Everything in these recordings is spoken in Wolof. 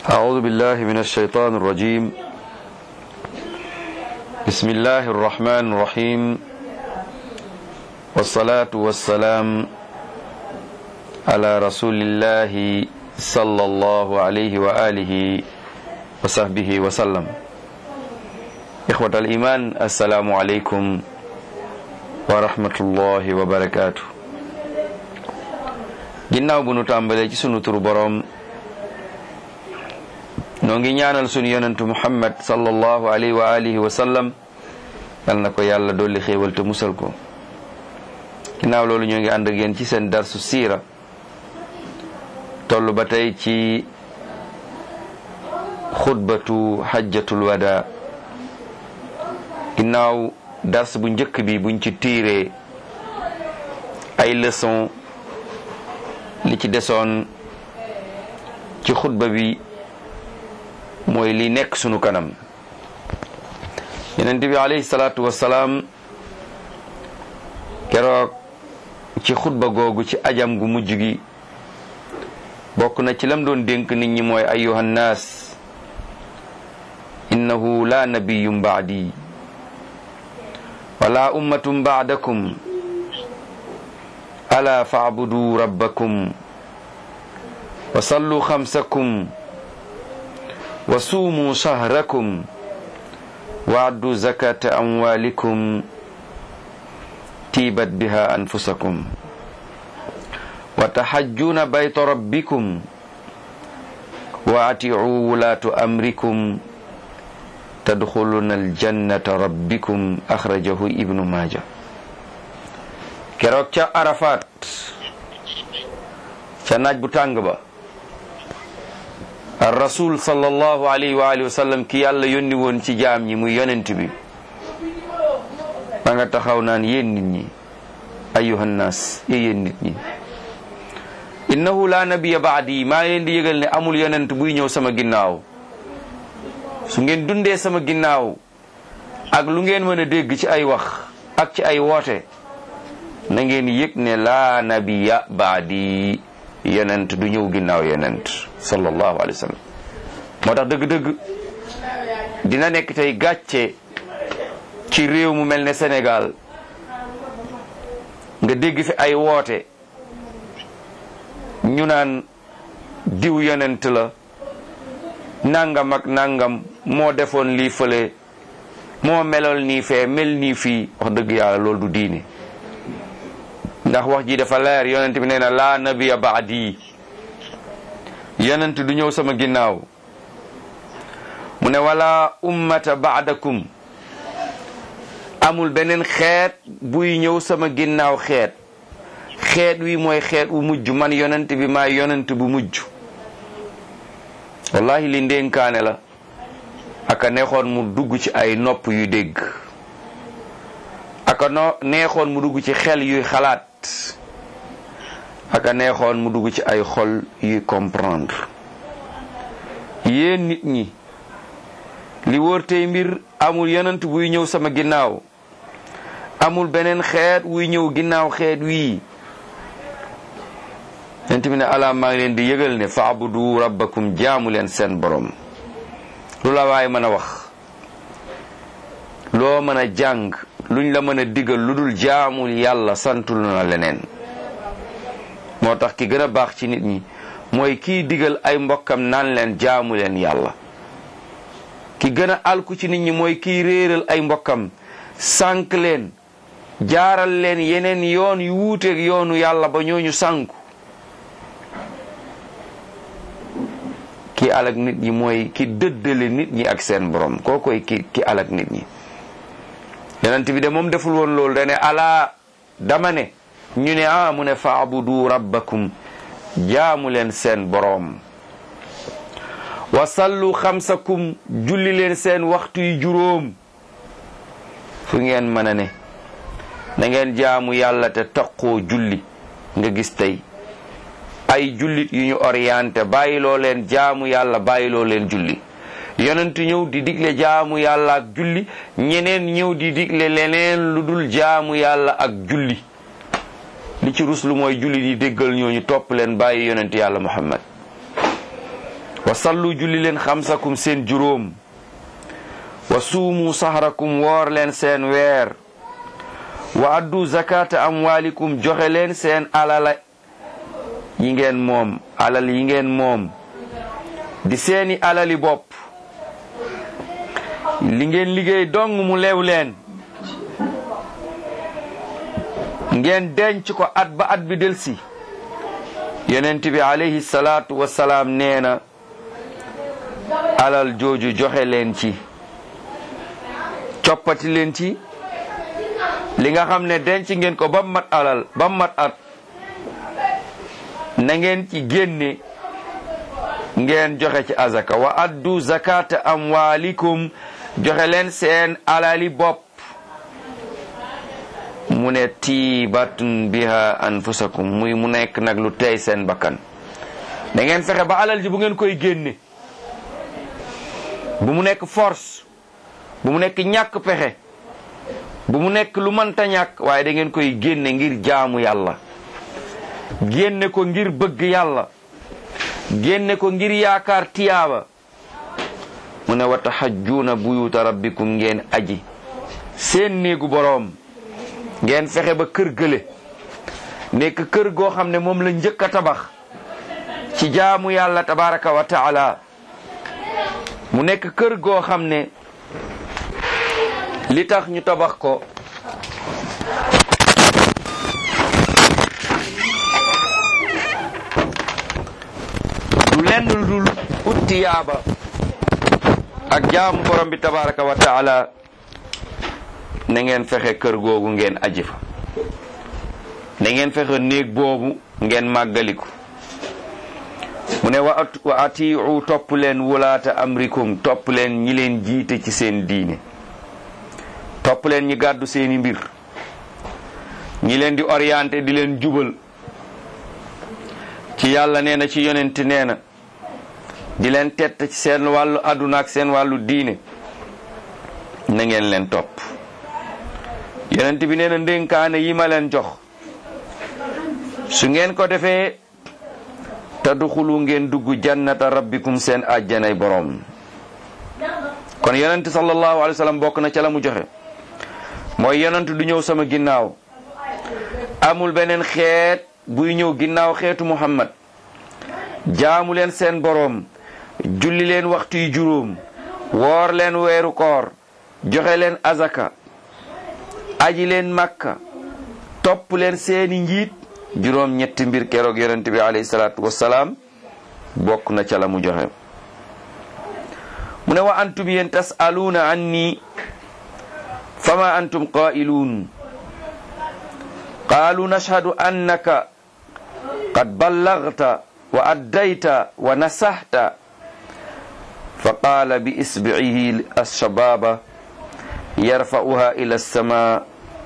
أعوذ بالله من الشيطان الرجيم بسم الله الرحمن الرحيم والصلاة والسلام على رسول الله صلى الله عليه وآله وصحبه وسلم إخوة الإيمان السلام عليكم ورحمة الله وبركاته ginnaaw bu nu tàmbalee ci sunu turu boroom noo ngi ñaanal sunu yonentu muhammad sallallahu alayhi wa alihi wa sallam yal na ko yàlla dolli xéewal te musal ko ginnaaw loolu ñoo ngi ànd ak yéen ci seen darsu siira toll ba tey ci xutbatu xajjatul wada ginnaaw dars bu njëkk bi buñ ci tiiree ay leçon li ci desoon ci xutba bi mooy li nekk sunu kanam yonent bi alayhi salaatu wassalaam keroog ci xutba googu ci ajam gu mujj gi bokk na ci lam doon dénk nit ñi mooy ayuha nnaas innahu la nabiyum baadi wala ummatum baadakum ala faabudu rabbakum wa sallu xamsakum wa suumu shahrakum wa addu zakata amwalikum tiibat biha anfusakum wa tahajjuna bayta rabbikum wa atiu wulaatu amrikum tadxuluna aljannata rabbikum axrajahu ibnu maaja keroog ca Arafat ca naaj bu tàng ba ar rasul sallallahu alayhi wa alihi wa sallam ki yàlla yónni woon ci jaam ñi muy yonent bi ma nga taxaw naan yéen nit ñi ayuha nnaas yé yéen nit ñi innahu la nabiya baadi maa ngi leen di yëgal ne amul yonent buy ñëw sama ginnaaw su ngeen dundee sama ginnaaw ak lu ngeen mën a dégg ci ay wax ak ci ay woote na ngeen yëg ne laa nabiya baadi yonent du ñëw ginnaaw yonent sallallahu alayhi wa sallam moo tax dëgg-dëgg dina nekk tey gàcce ci réew mu mel ne Sénégal nga dégg fi ay woote ñu naan diw yonent la nangam ak nangam moo defoon lii fële moo melool nii fee mel nii fii wax dëgg yàlla loolu du diine ndax wax ji dafa leer yonent bi nee na laa nabiya baadi yonent du ñëw sama ginnaaw mu ne wala ummata baadakum amul beneen xeet buy ñëw sama ginnaaw xeet xeet wi mooy xeet wu mujj man yonent bi maa yonent bu mujj wallahi li ndénkaane la aka neexoon mu dugg ci ay nopp yu dégg aka no neexoon mu dugg ci xel yuy xalaat aka neexoon mu dugg ci ay xol yuy comprendre yéen nit ñi li wóor tey mbir amul yonent buy ñëw sama ginnaaw amul beneen xeet wuy ñëw ginnaaw xeet wii yonent bi ne alaa maa ngi leen di yëgal ne faabudu rabbakum jaamu leen seen borom lu la waay mën a wax loo mën a jàng luñ la mën a digal lu dul jaamul yàlla santul na leneen moo tax ki gën a baax ci nit ñi mooy kiy digal ay mbokkam naan leen jaamu leen yàlla ki gën a alku ci nit ñi mooy kiy réeral ay mbokkam sànk leen jaaral leen yeneen yoon yu wuuteeg yoonu yàlla ba ñooñu sànku ki alak nit ñi mooy ki dëddale nit ñi ak seen borom koo koy ki ki alak nit ñi yonent bi de moom deful woon loolu dane alaa dama ne ñu ne ah mu ne faabudu rabbakum jaamu leen seen boroom wa sallu xamsakum julli leen seen waxtu yu juróom fu ngeen mën a ne na ngeen jaamu yàlla te taqoo julli nga gis tey ay jullit yu ñu orienté bàyyiloo leen jaamu yàlla bàyyiloo leen julli yonent ñëw di digle jaamu yàlla ak julli ñeneen ñëw di digle leneen lu dul jaamu yàlla ak julli li ci ruslu mooy julli di déggal ñooñu topp leen bàyyi yonent yàlla muhammad wa sallu julli leen xamsakum seen juróom wa suumu sahrakum woor leen seen weer wa addu zakata amwalikum joxe leen seen alala yi ngeen moom alal yi ngeen moom di seeni alali bopp li ngeen liggéey dong mu leew leen ngeen denc ko at ba at bi delsi yonent bi alayhi salaatu wasalaam nee na alal jooju joxe leen ci coppati leen ci li nga xam ne denc ngeen ko ba mat alal ba mat at na ngeen ci génne ngeen joxe ci azaka wa addu zakata amwalikum joxe leen seen alali bopp mu ne tiibatun biha anfusakum muy mu nekk nag lu tey seen bakkan da ngeen fexe ba alal ji bu ngeen koy génne bu mu nekk force bu mu nekk ñàkk pexe bu mu nekk lu mënta ñàkk waaye da ngeen koy génne ngir jaamu yàlla génne ko ngir bëgg yàlla génne ko ngir yaakaar tiyaaba mu ne wa tahajjuuna buyuta rabbikum ngeen aji seen néegu boroom ngeen fexe ba kër gële nekk kër goo xam ne moom la njëkk a tabax ci jaamu yàlla tabaraka wa taala mu nekk kër goo xam ne li tax ñu tabax ko du lenn lu dul utti yaaba ak jaamu borom bi tabaraka wa taala na ngeen fexe kër googu ngeen aji fa na ngeen fexe néeg boobu ngeen màggaliku mu ne wa wa atiu topp leen wulaata amrikum topp leen ñi leen jiite ci seen diine topp leen ñi gàddu seeni mbir ñi leen di orienté di leen jubal ci yàlla nee na ci yonent nee na di leen tett ci seen wàllu àdduna ak seen wàllu diine na ngeen leen topp yonent bi nee na ndénkaane yi ma leen jox su ngeen ko defee tadxulu ngeen dugg jannata rabbikum seen àjjanay boroom kon yonent sallallahu alayhi wa sallam bokk na ca la mu joxe mooy yonent du ñëw sama ginnaaw amul beneen xeet buy ñëw ginnaaw xeetu muhammad jaamu leen seen boroom julli leen waxtu yu juróom woor leen weeru koor joxe leen azaka aji leen makka topp leen seeni njiit juróom ñetti mbir keroog yonent bi alayhi salaatu wassalaam bokk na ca la mu joxe mu ne wa antum yéen tasaluuna anni fama antum qailuun qaalu nashhadu annaka qad ballagta wa addayta wa nasahta fa qaala bi isbicihi alshababa yarfa'uha ila alsama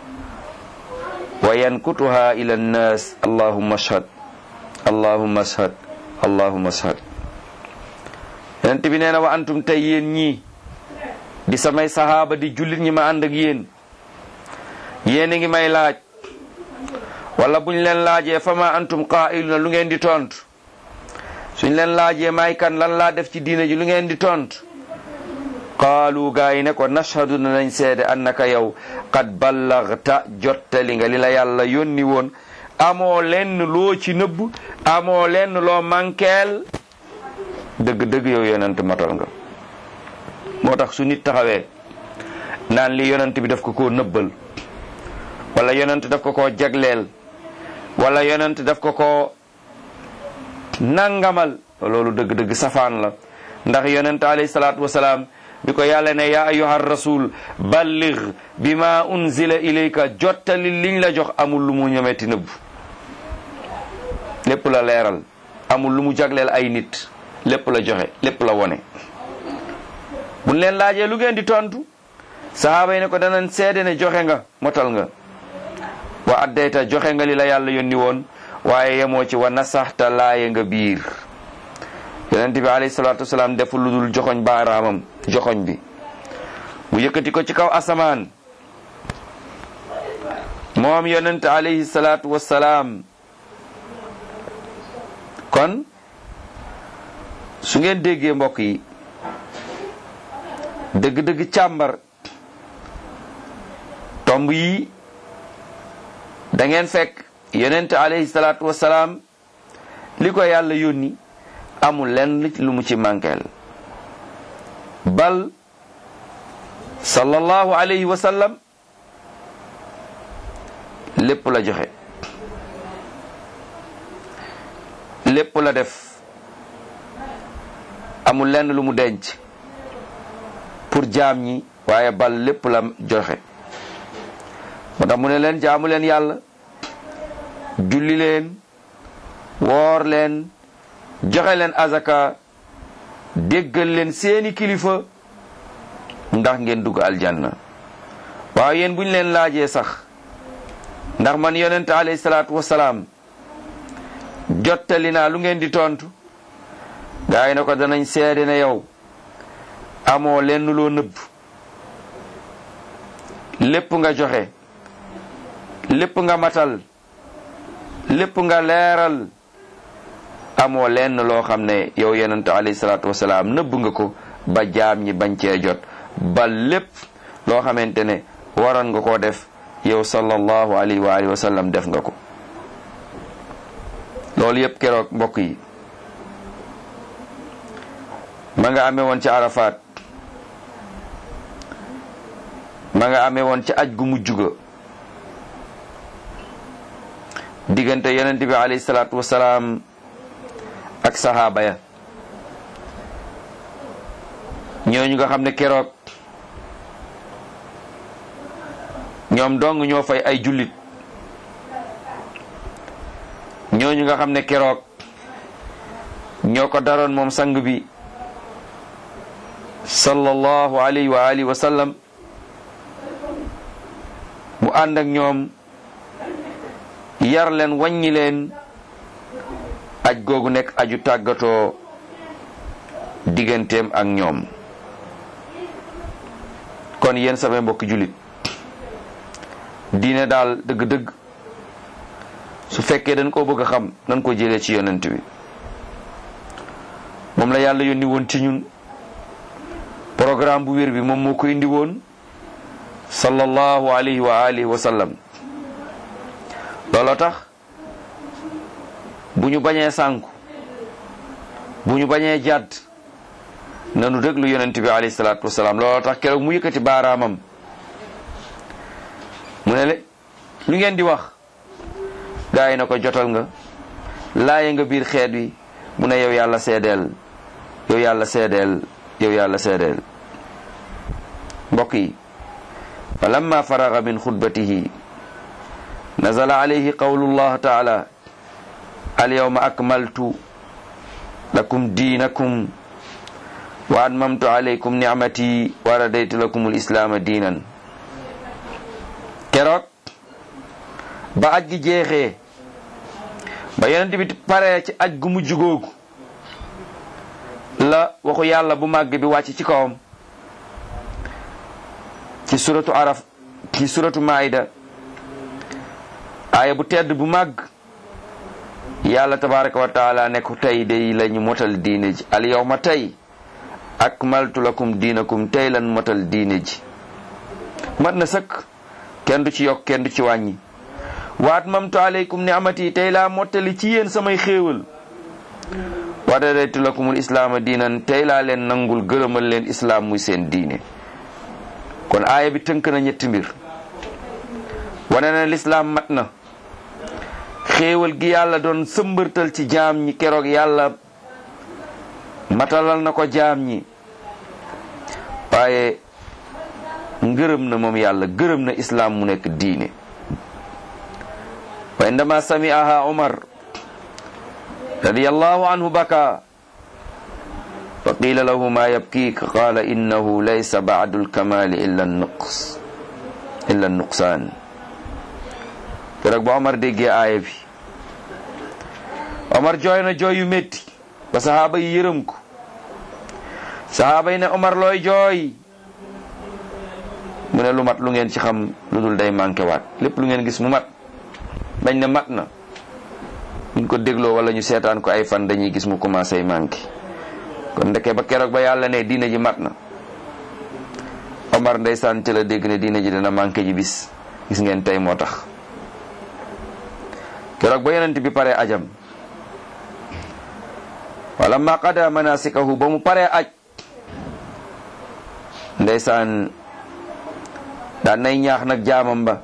wa yankutuha ila annas allahumma ashhad allahumma ashhad allahumma ashhad yonent bi nee na wa antum tey yéen ñii di samay sahaaba di jullit ñi ma ànd ak yéen yéen a ngi may laaj wala buñ leen laajee fa ma antum qaa'iluna lu ngeen di tontu suñ leen laajee may kan lan laa def ci diina ji lu ngeen di tontu qaalu gaa yi ne ko nashhadu nañ seede annaka yow qad ballagta jottali nga li la yàlla yónni woon amoo lenn loo ci nëbb amoo lenn loo mankeel dëgg-dëgg yow yonent matal nga moo tax su nit taxawee naan li yonent bi daf ko koo nëbbal wala yonent daf ko koo jagleel wala yonent daf ko koo nangamal loolu dëgg-dëgg safaan la ndax yonent alayhi salaatu wasalaam bi ko yàlla ne yaa ayyuha rasul balligh bima unzila ilayka jottali liñ la jox amul lu mu ñemeeti nëbb lépp la leeral amul lu mu jagleel ay nit lépp la joxe lépp la wone buñ leen laajee lu ngeen di tontu sahaaba yi ne ko danañ seede ne joxe nga motal nga wa addayta joxe nga li la yàlla yónni woon waaye yemoo ci wa nasaxta laaye nga biir yonent bi alayhi salaatu wasalaam deful lu dul joxoñ baaraamam joxoñ bi mu yëkkati ko ci kaw asamaan moom yonent alayhi salaatu wasalaam kon su ngeen déggee mbokk yi dëgg-dëgg càmbar tomb yi da ngeen fekk yonent alayhi salaatu wasalaam li ko yàlla yónni amul lenn lu mu ci mànkeel bal sallallahu alayhi wa sallam lépp la joxe lépp la def amul lenn lu mu denc pour jaam ñi waaye bal lépp la joxe moo tax mu ne leen jaamu leen yàlla julli leen woor leen joxe leen azaka déggal leen seeni kilifa ndax ngeen dugg aljanna waaw yéen bu ñu leen laajee sax ndax man yonent alayhi salaatu wasalaam jottali naa lu ngeen di tontu gaa yi na ko danañ seede ne yow amoo lenn loo nëbb lépp nga joxe lépp nga matal lépp nga leeral amoo lenn loo xam ne yow yonent alayhi salaatu wasalaam nëbb nga ko ba jaam ñi bañ cee jot ba lépp loo xamante ne waroon nga koo def yow sallallahu alayhi wa alihi wa sallam def nga ko loolu yépp keroog mbokk yi ma nga amee woon ci Arafat ma nga amee woon ci aj gu mujj ga diggante yonent bi alayhi salaatu wasalaam ak sahaaba ya ñooñu nga xam ne keroog ñoom dong ñoo fay ay jullit ñooñu nga xam ne keroog ñoo ko daroon moom sang bi sallallahu alayhi wa alihi wa sallam mu ànd ak ñoom yar leen wàññi leen aj googu nekk aju tàggatoo digganteem ak ñoom kon yéen samay mbokki jullit diine daal dëgg-dëgg su fekkee dañ koo bëgg a xam nañ ko jëlee ci yonent bi moom la yàlla yónni woon ci ñun programme bu wér bi moom moo ko indi woon sallallahu alayhi wa alihi wa sallam looloo tax bu ñu bañee sànku bu ñu bañee jàdd nanu déglu yonent bi alayhi salaatu wasalaam looloo tax keroog mu yëkkati baaraamam mu ne le lu ngeen di wax gaa yi na ko jotal nga laaye nga biir xeet wi mu ne yow yàlla seedeel yow yàlla seedeel yow yàlla seedeel mbokk yi fa lamma faraga min xutbatihi nazala alayhi qawlu llah taala alyawma akmaltu lakum diinakum wa atmamtu alaykum nicmati wa radaytu lakum alislaama diinan keroog ba aj gi jeexee ba yonent bi paree ci aj gu mujj googu la waxu yàlla bu màgg bi wàcc ci kawam ci suratu araf ci suratu maida aaya bu tedd bu màgg yàlla tabaraka wa taala ne ko tey day lañu motal diine ji al yawma tey akmaltu lakum diinakum tey lan motal diine ji mat na sëkk kenn du ci yokk kenn du ci wàññi waat mamtu aleykum ni amati tey laa mottali ci yéen samay xéewal wa radaytu lakumul islaama diinan tey laa leen nangul gërëmal leen islaam muy seen diine kon aaya bi tënk na ñetti mbir wane na lislaam mat na xéewal gi yàlla doon sëmbërtal ci jaam ñi keroog yàlla matalal na ko jaam ñi waaye ngërëm na moom yàlla gërëm na islaam mu nekk diine wa indama sami'aha umar radiyallahu anhu baka fa qila lahu ma yabkiik qala innahu laysa ba'du alkamali illa nuqs illa nuqsaan keroog ba omar déggee aaya bi omar jooy na jooy yu métti ba sahaaba yi yërëm ko sahaaba yi ne omar looy jooy mu ne lu mat lu ngeen ci xam lu dul day manqué waat lépp lu ngeen gis mu mat dañ ne mat na buñ ko dégloo wala ñu seetaan ko ay fan dañuy gis mu commencé manqué kon ndeke ba keroog ba yàlla ne diine ji mat na Omar ndeysaan ci la dégg ne diine ji dina manqué ji bis gis ngeen tey moo tax keroog ba yonent bi pare ajam wala ma qada manasikahu ba mu pare aj ndeysaan daan nay ñaax nag jaamam ba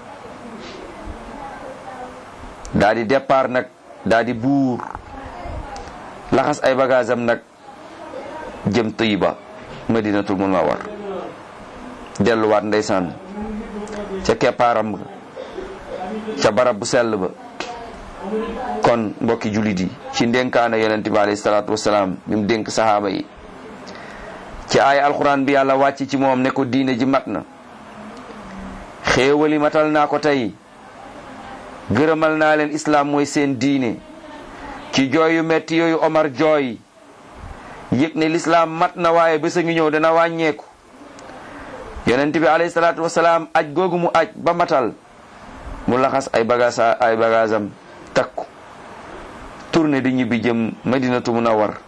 daa di départ nag daa di buur laxas ay bagaasam nag jëm Tayba madinatul munawwar delluwaat ndeysaan ca keppaaram ga ca barab bu sell ba kon mbokki jullit yi ci ndénkaana yonent bi alayhi salaatu wasalaam bi mu dénk sahaaba yi ci ay alxuraan bi yàlla wàcc ci moom ne ko diine ji mat na xéewali matal naa ko tey gërëmal naa leen islaam mooy seen diine ci jooy yu metti yooyu Omar jooy yëg ne lislaam mat na waaye bés a ngi ñëw dana wàññeeku yonent bi alayhi salaatu wasalaam aj googu mu aj ba matal mu laxas ay bagaas ay bagaasam takku tourné di ñibbi jëm madinatu munawwar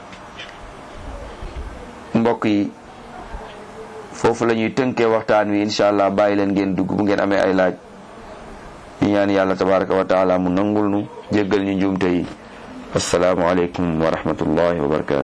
mbokk yi foofu la ñuy tënkee waxtaan wi incha allah bàyyi leen ngeen dugg bu ngeen amee ay laaj ñu ñaan yàlla tabaraka wa taala mu nangul nu jéggal ñu njuumte yi assalaamu aleykum wa rahmatullahi wa barakatu